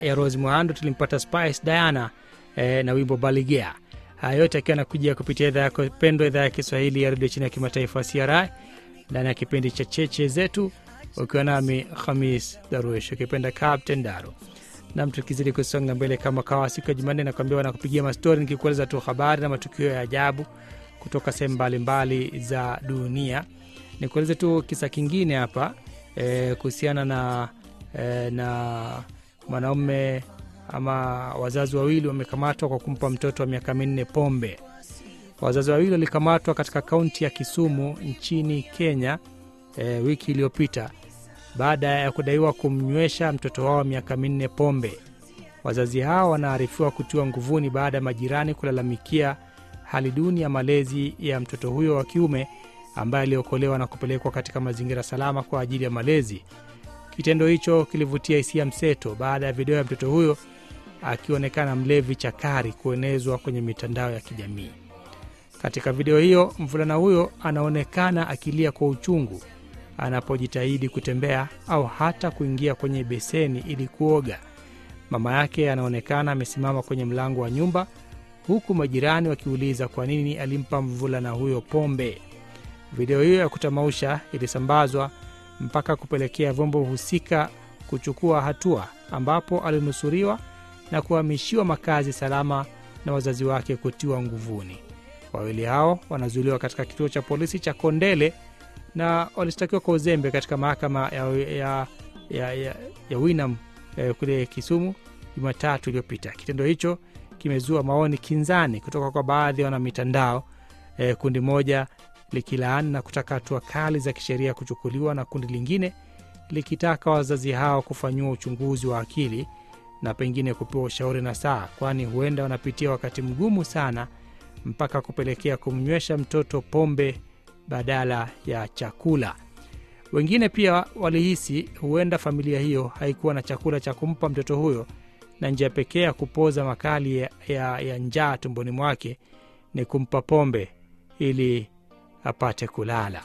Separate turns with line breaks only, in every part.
ya Rose Muhando tulimpata Spice Diana eh, na wimbo Baligea. Haya yote akiwa anakujia kupitia idhaa yako pendwa, idhaa ya Kiswahili ya redio chini ya kimataifa CRI ndani ya kipindi cha cheche zetu, ukiwa nami Khamis Daruesh ukipenda Captain Daro nam, tukizidi kusonga mbele kama kawa siku ya Jumanne nakwambia wanakupigia mastori, nikikueleza tu habari na matukio ya ajabu kutoka sehemu mbalimbali za dunia. Nikueleze tu kisa kingine hapa e, kuhusiana na e, na mwanaume ama wazazi wawili wamekamatwa kwa kumpa mtoto wa miaka minne pombe. Wazazi wawili walikamatwa katika kaunti ya Kisumu nchini Kenya e, wiki iliyopita baada ya kudaiwa kumnywesha mtoto wao wa miaka minne pombe. Wazazi hao wanaarifiwa kutiwa nguvuni baada ya majirani kulalamikia hali duni ya malezi ya mtoto huyo wa kiume ambaye aliokolewa na kupelekwa katika mazingira salama kwa ajili ya malezi. Kitendo hicho kilivutia hisia mseto baada ya video ya mtoto huyo akionekana mlevi chakari kuenezwa kwenye mitandao ya kijamii. Katika video hiyo, mvulana huyo anaonekana akilia kwa uchungu anapojitahidi kutembea au hata kuingia kwenye beseni ili kuoga. Mama yake anaonekana amesimama kwenye mlango wa nyumba, huku majirani wakiuliza kwa nini alimpa mvulana huyo pombe. Video hiyo ya kutamausha ilisambazwa mpaka kupelekea vyombo husika kuchukua hatua, ambapo alinusuriwa na kuhamishiwa makazi salama na wazazi wake kutiwa nguvuni. Wawili hao wanazuiliwa katika kituo cha polisi cha Kondele na walishtakiwa kwa uzembe katika mahakama ya, ya, ya, ya, ya Winam eh, kule Kisumu Jumatatu iliyopita. Kitendo hicho kimezua maoni kinzani kutoka kwa baadhi ya wanamitandao eh, kundi moja likilaani na kutaka hatua kali za kisheria kuchukuliwa na kundi lingine likitaka wazazi hao kufanyiwa uchunguzi wa akili na pengine kupewa ushauri na saa, kwani huenda wanapitia wakati mgumu sana mpaka kupelekea kumnywesha mtoto pombe badala ya chakula. Wengine pia walihisi huenda familia hiyo haikuwa na chakula cha kumpa mtoto huyo na njia pekee ya kupoza makali ya, ya, ya njaa tumboni mwake ni kumpa pombe ili apate kulala.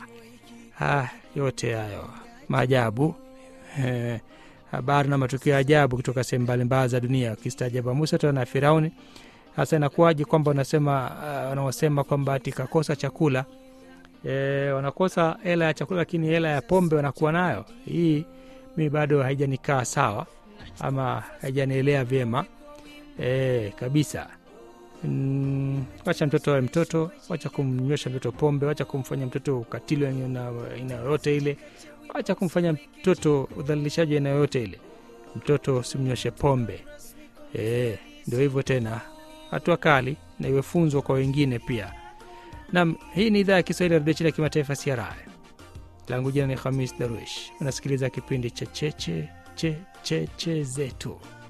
Ha, yote hayo maajabu eh, habari na matukio ya ajabu kutoka sehemu mbalimbali za dunia. Ukistaajabu Musa tena na Firauni. Hasa inakuwaje kwamba unasema uh, wanaosema kwamba ati kakosa chakula e, wanakosa hela ya chakula lakini hela ya pombe wanakuwa nayo. Hii mi bado haijanikaa sawa ama haijanielea vyema e, kabisa. Mm, wacha mtoto awe mtoto, wacha kumnywesha mtoto pombe, wacha kumfanya mtoto ukatili aina yoyote ile, wacha kumfanya mtoto udhalilishaji aina yoyote ile. Mtoto simnyweshe pombe e, ndio hivyo tena, hatua kali na iwe funzo kwa wengine pia. Nam, hii ni idhaa ya Kiswahili ya redio chini ya kimataifa CRI. Langu jina ni Khamis Darwish. Unasikiliza kipindi cha cheche cheche che zetu.